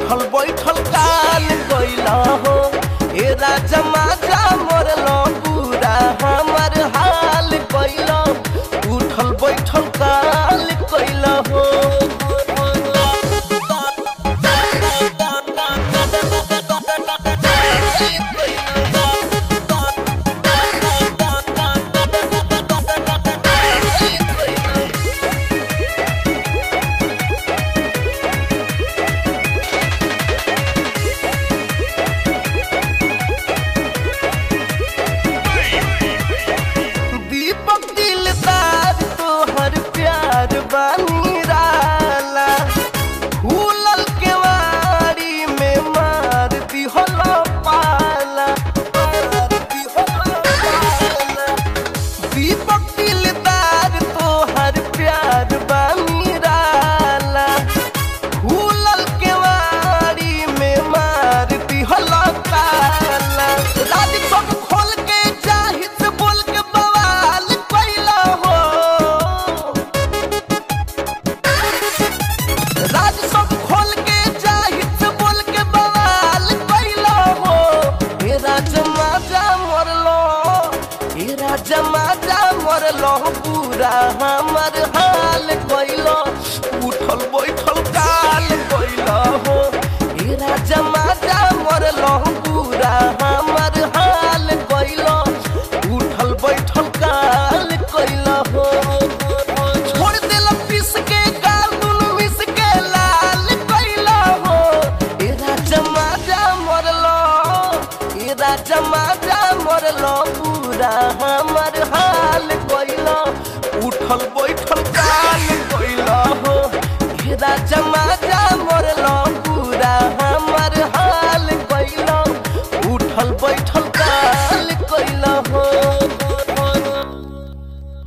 उठल बैठल काल कैला हो ए राजा माजा मरलो पूरा हमर हाल कैला उठल बैठल काल कैला हो दीपक दिलदार तोहर प्यार बानी राला फूलल केवाड़ी में मार दिहलो पाला मार दिहलो पाला दीपक दिलदार तोहर प्यार बानी राला फूलल केवाड़ी में मार दिहलो काला राज सब खोल के जाहिद बोल के बवाल कैला हो राज सब खोल के जाहिद बोल के बवाल कैला हो हे राज माजा मरलो हे राज माजा मरलो पूरा हमर हाल कैलो उठल बैठल काल कैला हो हे राज माजा मरलो पूरा हमर हाल कैलो उठल बैठल काल कैला हो छोड़ देला पीस के गाल दुनु मिस के लाल कैला हो ए राजा माजा मरलो ए राजा माजा मरलो पूरा हमर हाल कैला उठल बैठल